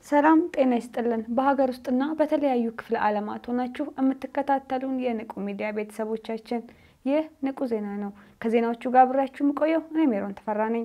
ሰላም ጤና ይስጥልን። በሀገር ውስጥና በተለያዩ ክፍለ ዓለማት ሆናችሁ የምትከታተሉን የንቁ ሚዲያ ቤተሰቦቻችን ይህ ንቁ ዜና ነው። ከዜናዎቹ ጋር አብሬያችሁ የምቆየው እኔ ሜሮን ተፈራ ነኝ።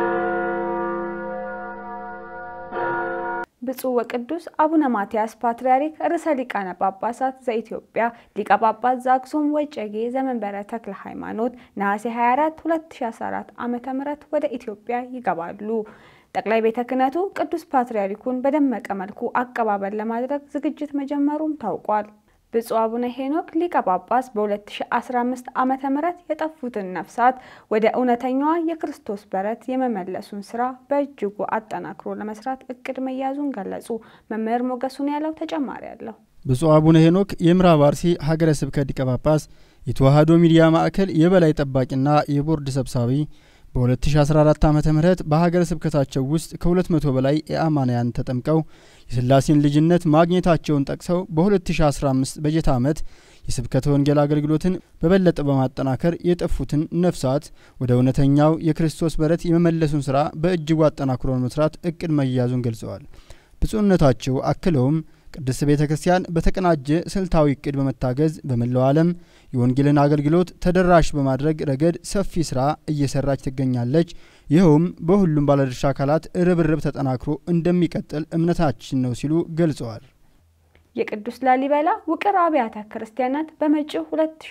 ብፁዕ ወቅዱስ አቡነ ማትያስ ፓትርያርክ ርዕሰ ሊቃነ ጳጳሳት ዘኢትዮጵያ ሊቀ ጳጳስ ዘአክሱም ወዕጨጌ ዘመንበረ ተክለ ሃይማኖት ነሐሴ 24 2014 ዓ.ም ወደ ኢትዮጵያ ይገባሉ። ጠቅላይ ቤተ ክህነቱ ቅዱስ ፓትርያርኩን በደመቀ መልኩ አቀባበል ለማድረግ ዝግጅት መጀመሩም ታውቋል። ብፁዕ አቡነ ሄኖክ ሊቀ ጳጳስ በ2015 ዓመተ ምህረት የጠፉትን ነፍሳት ወደ እውነተኛዋ የክርስቶስ በረት የመመለሱን ስራ በእጅጉ አጠናክሮ ለመስራት እቅድ መያዙን ገለጹ። መምህር ሞገሱን ያለው ተጨማሪ አለው። ብፁዕ አቡነ ሄኖክ የምዕራብ አርሲ ሀገረ ስብከት ሊቀ ጳጳስ፣ የተዋሕዶ ሚዲያ ማዕከል የበላይ ጠባቂና የቦርድ ሰብሳቢ በ2014 ዓ ም በሀገረ ስብከታቸው ውስጥ ከ200 በላይ የአማንያን ተጠምቀው የሥላሴን ልጅነት ማግኘታቸውን ጠቅሰው በ2015 በጀት ዓመት የስብከተ ወንጌል አገልግሎትን በበለጠ በማጠናከር የጠፉትን ነፍሳት ወደ እውነተኛው የክርስቶስ በረት የመመለሱን ሥራ በእጅጉ አጠናክሮ መስራት እቅድ መያዙን ገልጸዋል። ብፁዕነታቸው አክለውም ቅድስት ቤተ ክርስቲያን በተቀናጀ ስልታዊ እቅድ በመታገዝ በመላው ዓለም የወንጌልን አገልግሎት ተደራሽ በማድረግ ረገድ ሰፊ ስራ እየሰራች ትገኛለች። ይኸውም በሁሉም ባለድርሻ አካላት ርብርብ ተጠናክሮ እንደሚቀጥል እምነታችን ነው ሲሉ ገልጸዋል። የቅዱስ ላሊበላ ውቅር አብያተ ክርስቲያናት በመጪው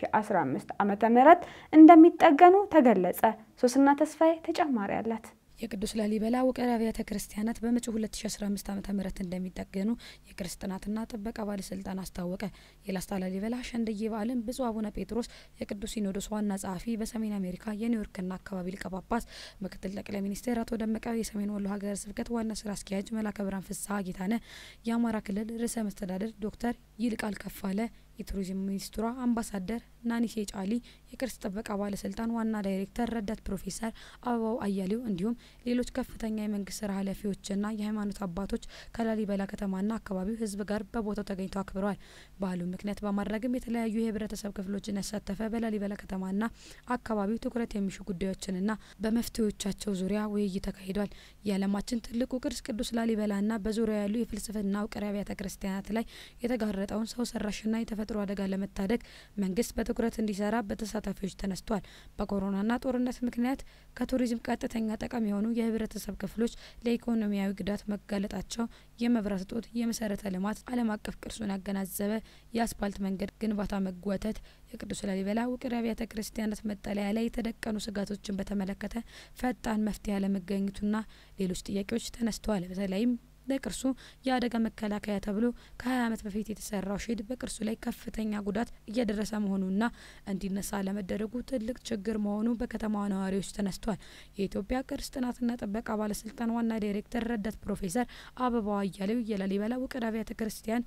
2015 ዓመተ ምህረት እንደሚጠገኑ ተገለጸ። ሶስና ተስፋዬ ተጨማሪ አላት። የቅዱስ ላሊበላ ውቅር አብያተ ክርስቲያናት በመጪው 2015 ዓ ም እንደሚጠገኑ የቅርስ ጥናትና ጥበቃ ባለስልጣን አስታወቀ። የላስታ ላሊበላ ሸንደዬ በዓልን ብፁዕ አቡነ ጴጥሮስ የቅዱስ ሲኖዶስ ዋና ጸሐፊ፣ በሰሜን አሜሪካ የኒውዮርክና አካባቢ ሊቀ ጳጳስ፣ ምክትል ጠቅላይ ሚኒስቴር አቶ ደመቀ፣ የሰሜን ወሎ ሀገረ ስብከት ዋና ስራ አስኪያጅ መላከ ብርሃን ፍስሐ ጌታነህ፣ የአማራ ክልል ርዕሰ መስተዳደር ዶክተር ይልቃል ከፋለ የቱሪዝም ሚኒስትሯ አምባሳደር ናኒሴ ጫሊ፣ የቅርስ ጥበቃ ባለስልጣን ዋና ዳይሬክተር ረዳት ፕሮፌሰር አበባው አያሌው እንዲሁም ሌሎች ከፍተኛ የመንግስት ስራ ኃላፊዎችና የሃይማኖት አባቶች ከላሊበላ ከተማና አካባቢው ሕዝብ ጋር በቦታው ተገኝተው አክብረዋል። በዓሉን ምክንያት በማድረግም የተለያዩ የህብረተሰብ ክፍሎችን ያሳተፈ በላሊበላ ከተማና አካባቢው ትኩረት የሚሹ ጉዳዮችንና በመፍትሄዎቻቸው ዙሪያ ውይይት ተካሂዷል። የዓለማችን ትልቁ ቅርስ ቅዱስ ላሊበላና በዙሪያ ያሉ የፍልስፍና ውቅር አብያተ ክርስቲያናት ላይ የተጋረጠውን ሰው ሰራሽና የተፈጥሮ አደጋ ለመታደግ መንግስት በትኩረት እንዲሰራ በተሳታፊዎች ተነስቷል። በኮሮናና ጦርነት ምክንያት ከቱሪዝም ቀጥተኛ ጠቃሚ የሆኑ የህብረተሰብ ክፍሎች ለኢኮኖሚያዊ ጉዳት መጋለጣቸው፣ የመብራት እጦት፣ የመሰረተ ልማት፣ ዓለም አቀፍ ቅርሱን ያገናዘበ የአስፓልት መንገድ ግንባታ መጓተት፣ የቅዱስ ላሊበላ ውቅር አብያተ ክርስቲያናት መጠለያ ላይ የተደቀኑ ስጋቶችን በተመለከተ ፈጣን መፍትሄ አለመገኘቱና ሌሎች ጥያቄዎች ተነስተዋል። በተለይም ለቅርሱ የአደጋ መከላከያ ተብሎ ከ20 ዓመት በፊት የተሰራው ሼድ በቅርሱ ላይ ከፍተኛ ጉዳት እያደረሰ መሆኑና እንዲነሳ ለመደረጉ ትልቅ ችግር መሆኑ በከተማዋ ነዋሪዎች ተነስቷል። የኢትዮጵያ ቅርስ ጥናትና ጥበቃ ባለስልጣን ዋና ዳይሬክተር ረዳት ፕሮፌሰር አበባው አያሌው የላሊበላ ውቅር አብያተ ክርስቲያን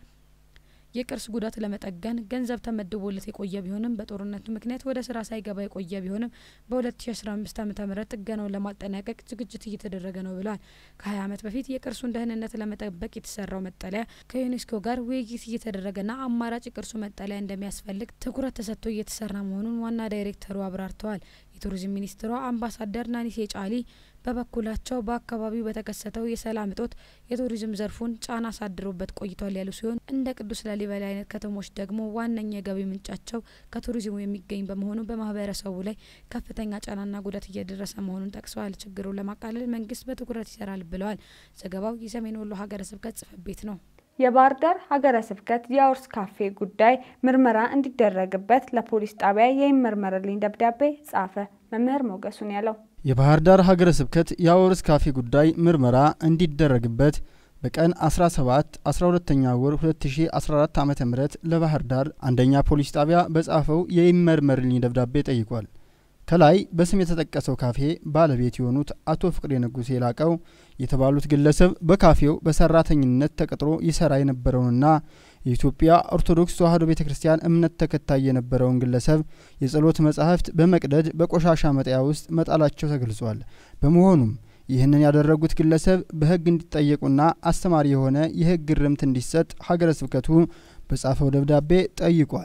የቅርስ ጉዳት ለመጠገን ገንዘብ ተመድቦለት የቆየ ቢሆንም በጦርነቱ ምክንያት ወደ ስራ ሳይገባ የቆየ ቢሆንም በ2015 ዓ ም ጥገናውን ለማጠናቀቅ ዝግጅት እየተደረገ ነው ብለዋል። ከ20 ዓመት በፊት የቅርሱን ደህንነት ለመጠበቅ የተሰራው መጠለያ ከዩኔስኮ ጋር ውይይት እየተደረገና አማራጭ የቅርሱ መጠለያ እንደሚያስፈልግ ትኩረት ተሰጥቶ እየተሰራ መሆኑን ዋና ዳይሬክተሩ አብራርተዋል። የቱሪዝም ሚኒስትሯ አምባሳደር ናኒሴ ጫሊ በበኩላቸው በአካባቢው በተከሰተው የሰላም እጦት የቱሪዝም ዘርፉን ጫና አሳድሮበት ቆይቷል ያሉ ሲሆን እንደ ቅዱስ ላሊበላ አይነት ከተሞች ደግሞ ዋነኛ የገቢ ምንጫቸው ከቱሪዝሙ የሚገኝ በመሆኑ በማህበረሰቡ ላይ ከፍተኛ ጫናና ጉዳት እየደረሰ መሆኑን ጠቅሰዋል። ችግሩን ለማቃለል መንግስት በትኩረት ይሰራል ብለዋል። ዘገባው የሰሜን ወሎ ሀገረ ስብከት ጽሕፈት ቤት ነው። የባህር ዳር ሀገረ ስብከት የአውርስ ካፌ ጉዳይ ምርመራ እንዲደረግበት ለፖሊስ ጣቢያ የይመርመርልኝ ደብዳቤ ጻፈ። መምህር ሞገሱን ያለው የባህር ዳር ሀገረ ስብከት የአውርስ ካፌ ጉዳይ ምርመራ እንዲደረግበት በቀን 17 12ኛ ወር 2014 ዓ ም ለባህር ዳር አንደኛ ፖሊስ ጣቢያ በጻፈው የይመርመርልኝ ደብዳቤ ጠይቋል። ከላይ በስም የተጠቀሰው ካፌ ባለቤት የሆኑት አቶ ፍቅሬ ንጉሴ ላቀው የተባሉት ግለሰብ በካፌው በሰራተኝነት ተቀጥሮ ይሰራ የነበረውንና የኢትዮጵያ ኦርቶዶክስ ተዋሕዶ ቤተ ክርስቲያን እምነት ተከታይ የነበረውን ግለሰብ የጸሎት መጻሕፍት በመቅደድ በቆሻሻ መጣያ ውስጥ መጣላቸው ተገልጿል። በመሆኑም ይህንን ያደረጉት ግለሰብ በሕግ እንዲጠየቁና አስተማሪ የሆነ የሕግ እርምት እንዲሰጥ ሀገረ ስብከቱ በጻፈው ደብዳቤ ጠይቋል።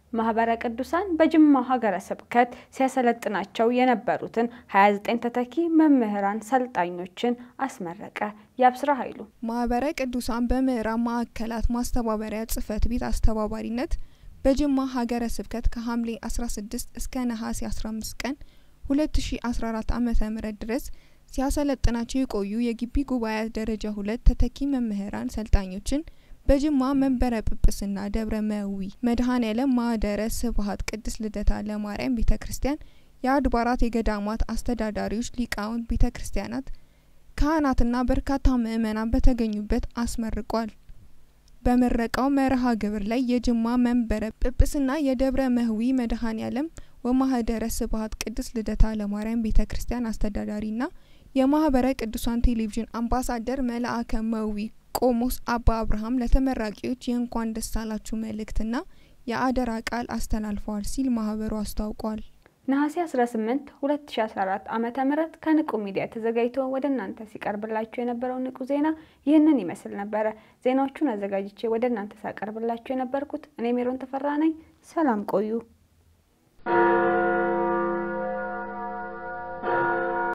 ማህበረ ቅዱሳን በጅማ ሀገረ ስብከት ሲያሰለጥናቸው የነበሩትን 29 ተተኪ መምህራን ሰልጣኞችን አስመረቀ። የአብስራ ኃይሉ ማህበረ ቅዱሳን በምዕራብ ማዕከላት ማስተባበሪያ ጽህፈት ቤት አስተባባሪነት በጅማ ሀገረ ስብከት ከሐምሌ 16 እስከ ነሐሴ 15 ቀን 2014 ዓ.ም ድረስ ሲያሰለጥናቸው የቆዩ የግቢ ጉባኤያት ደረጃ ሁለት ተተኪ መምህራን ሰልጣኞችን በጅማ መንበረ ጵጵስና ደብረ መዊ መድኃኔዓለም ማህደረ ስብሀት ቅድስት ልደታ ለማርያም ቤተ ክርስቲያን የአድባራት የገዳማት አስተዳዳሪዎች፣ ሊቃውንት ቤተ ክርስቲያናት፣ ካህናትና በርካታ ምዕመናን በተገኙበት አስመርቋል። በምረቃው መርሃ ግብር ላይ የጅማ መንበረ ጵጵስና የደብረ መህዊ መድኃኔዓለም ወማህደረ ስብሀት ቅድስት ልደታ ለማርያም ቤተ ክርስቲያን አስተዳዳሪና የማህበረ ቅዱሳን ቴሌቪዥን አምባሳደር መልአከ መዊ ቆሞስ አባ አብርሃም ለተመራቂዎች የእንኳን ደስ አላችሁ መልእክትና የአደራ ቃል አስተላልፈዋል ሲል ማህበሩ አስታውቋል። ነሐሴ 18 2014 ዓመተ ምህረት ከንቁ ሚዲያ ተዘጋጅቶ ወደ እናንተ ሲቀርብላችሁ የነበረው ንቁ ዜና ይህንን ይመስል ነበረ። ዜናዎቹን አዘጋጅቼ ወደ እናንተ ሳቀርብላችሁ የነበርኩት እኔ ሜሮን ተፈራ ነኝ። ሰላም ቆዩ።